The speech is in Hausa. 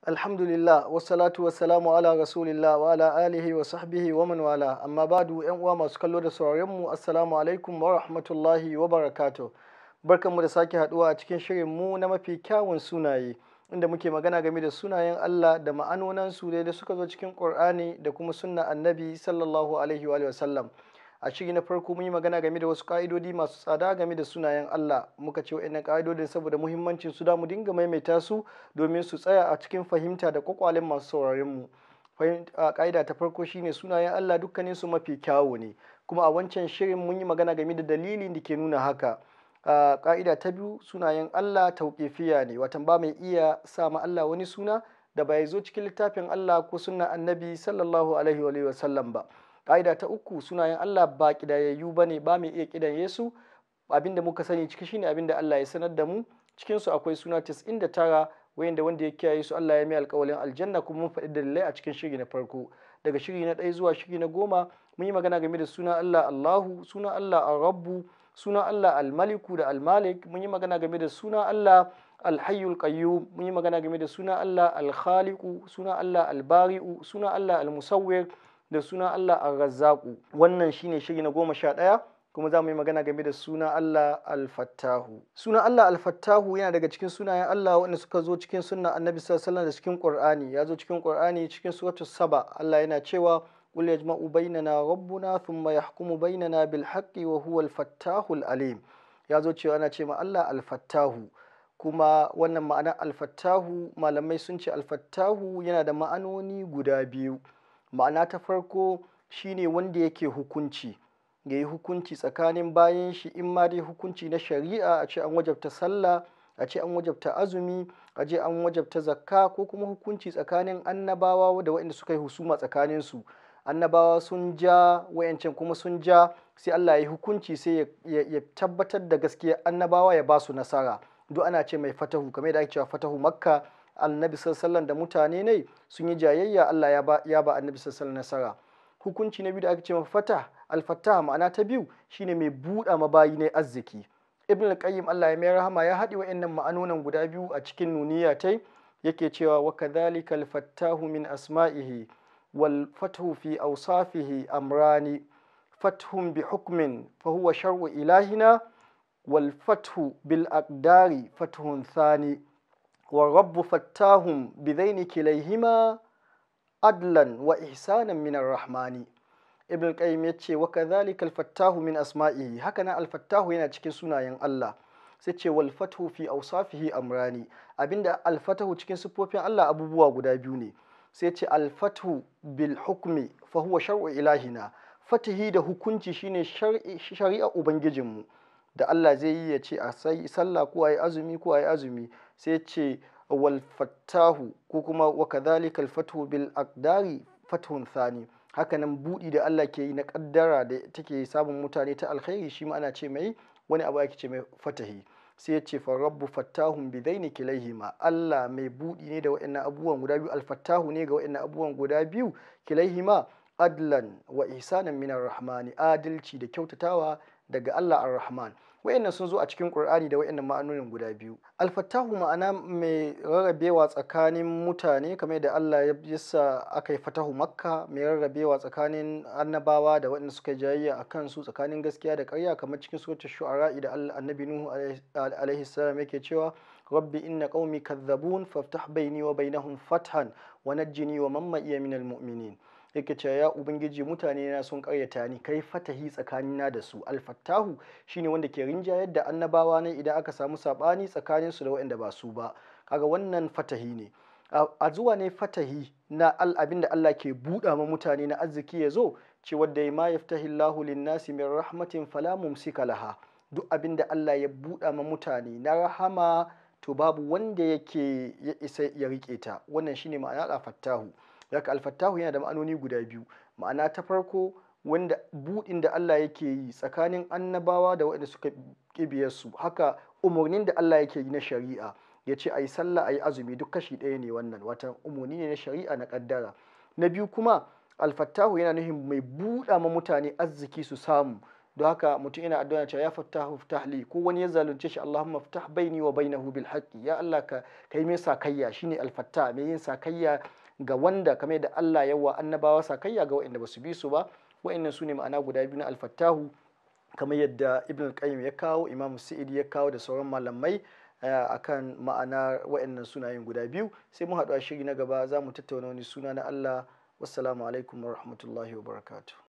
Alhamdulillah wassalatu wassalamu ala rasulillah wa ala alihi wa sahbihi wa man wala amma badu yan uwa masu kallo da sauraron mu assalamu alaikum wa rahmatullahi wa barakatuh barkanmu da sake haduwa a cikin shirin mu na mafi kyawun sunaye inda muke magana game da sunayen Allah da ma'anonan su da suka zo cikin Qur'ani da kuma sunna annabi sallallahu alaihi wa sallam a shiri na farko mun yi magana game da wasu ka'idodi masu tsada game da sunayen Allah muka ce wa'annan ka'idodin saboda muhimmancin su da mu dinga maimaita su domin su tsaya a cikin fahimta da kwakwalen masu sauraron mu ka'ida ta farko shine sunayen Allah dukkanin su mafi kyawu ne kuma a wancan shirin mun yi magana game da dalilin da ke nuna haka ka'ida ta biyu sunayen Allah tauƙifiya ne watan ba mai iya sa ma Allah wani suna da bai zo cikin littafin Allah ko sunna annabi sallallahu alaihi wa sallam ba ƙa'ida ta uku sunayen Allah ba ƙidayayyu ba ne ba mai iya ƙidaye su abinda muka sani ciki shine abinda Allah ya sanar da mu cikin su akwai suna 99 wayanda wanda ya kiyaye su Allah ya mai alƙawalin aljanna kuma mun faɗi dalilai a cikin shiri na farko daga shiri na ɗaya zuwa shiri na goma mun yi magana game da suna Allah Allahu suna Allah Ar-Rabbu suna Allah Al-Maliku da Al-Malik mun yi magana game da suna Allah Al-Hayyul Qayyum mun yi magana game da suna Allah Al-Khaliqu suna Allah Al-Bari'u suna Allah Al-Musawwir da suna Allah Ar-Razzaqu wannan shine shiri na goma sha ɗaya kuma za mu yi magana game da suna Allah Al-Fattahu suna Allah Al-Fattahu yana daga cikin sunayen Allah wanda suka zo cikin sunna Annabi sallallahu alaihi da cikin Qur'ani ya zo cikin Qur'ani cikin suratul Saba Allah yana cewa قل يجمع بيننا ربنا ثم يحكم بيننا بالحق وهو الفتاح العليم ya zo cewa ana ce ma Allah alfattahu kuma wannan ma'ana alfattahu malamai sun ce alfattahu yana da ma'anoni guda biyu ma'ana ta farko shine wanda yake hukunci ya yi hukunci tsakanin bayan shi in ma dai hukunci na shari'a a ce an wajabta sallah a ce an wajabta azumi a ce an wajabta zakka ko kuma hukunci tsakanin annabawa da waɗanda suka yi husuma tsakaninsu annabawa sun ja wayancan kuma sun ja sai Allah ya yi hukunci sai ya tabbatar da gaskiya annabawa ya ba su nasara duk ana ce mai fatahu kamar da ake cewa fatahu makka annabi sallallahu da mutane ne sun yi jayayya Allah ya ba ya ba annabi sallallahu nasara hukunci na biyu da ake ce fata alfatah ma'ana ta biyu shine mai buɗa mabayi ne arziki ibn al-qayyim Allah ya mai rahama ya haɗi wa'annan ma'anonan guda biyu a cikin nuniya tai yake cewa wa kadhalika al-fattahu min asma'ihi والفتح في أوصافه أمران فتح بحكم فهو شرع إلهنا والفتح بالأقدار فتح ثاني والرب فتاهم بذين كليهما عدلا وإحسانا من الرحمن ابن القيم يتشي وكذلك الفتاه من أسمائه هكذا الفتاه yana cikin sunayen Allah sai ce wal fathu fi awsafihi amrani abinda al fatahu cikin sifofin Allah abubuwa guda biyu ne sai ce alfatu bil hukmi fa huwa shar'u ilahina fatihi da hukunci shine shari'a ubangijinmu da Allah zai yi ya ce a sai sallah ko ayi azumi ko ayi azumi sai ce wal fattahu ko kuma wa kadhalika al fatu bil aqdari fathun thani hakanan budi da Allah ke yi na kaddara da take samun mutane ta alkhairi shi ma ana ce mai wani abu ake ce mai fatahi sai ya ce farabbu fattahun bidaini kilaihima Allah mai buɗi ne da waɗannan abubuwan guda biyu alfattahu ne ga waɗannan abubuwan guda biyu kilaihima adlan wa ihsanan minar rahmani adalci da kyautatawa daga Allah ar-rahman wayannan sun zo a cikin Qur'ani da wayannan ma'anonin guda biyu alfattahu ma'ana mai rarrabewa tsakanin mutane kamar da Allah ya yasa aka yi fatahu makka mai rarrabewa tsakanin annabawa da waɗanda suka jayayya a kansu tsakanin gaskiya da ƙarya kamar cikin suratul shu'ara da Allah annabi nuhu alaihi salam yake cewa rabbi inna qaumi kadzabun faftah baini wa bainahum fathan wa najjini wa man ma'iya minal mu'minin yake cewa ya ubangiji mutane na sun karyata ni kai fatahi tsakanina da su alfattahu shine wanda ke rinjayar da annabawa ne idan aka samu sabani tsakanin su da waɗanda ba su ba kaga wannan fatahi ne a zuwa ne fatahi na abin da Allah ke buɗa ma mutane na arziki ya zo ce wadda ma yaftahi Allahu lin-nasi min rahmatin fala mumsika laha duk abin da Allah ya buɗa ma mutane na rahama to babu wanda yake ya isa ya rike ta wannan shine ma'ana alfattahu Zaka alfattahu yana da ma'anoni guda biyu ma'ana ta farko wanda buɗin da Allah yake yi tsakanin annabawa da waɗanda suka ƙibiyar su haka umarnin da Allah yake yi na shari'a ya ce a yi sallah a yi azumi duk kashi ɗaya ne wannan wata umarni ne na shari'a na ƙaddara na biyu kuma alfattahu yana nufin mai buɗa ma mutane arziki su samu don haka mutum yana addu'a cewa ya fattahu ftah li ko wani ya zalunce shi Allahumma ftah baini wa bainahu bil haqqi ya Allah ka kai mai sakayya shine al fattah mai yin sakayya ga wanda kamar da Allah yawa annabawa sakayya ga waɗanda basu bi su ba waɗannan su ne ma'ana guda biyu na al fattahu kamar yadda ibn al-qayyim ya kawo imam sa'idi ya kawo da sauran malamai akan ma'ana waɗannan sunayen guda biyu sai mu haɗu a shiri na gaba za mu tattauna wani suna na Allah wassalamu alaikum wa rahmatullahi wa barakatuh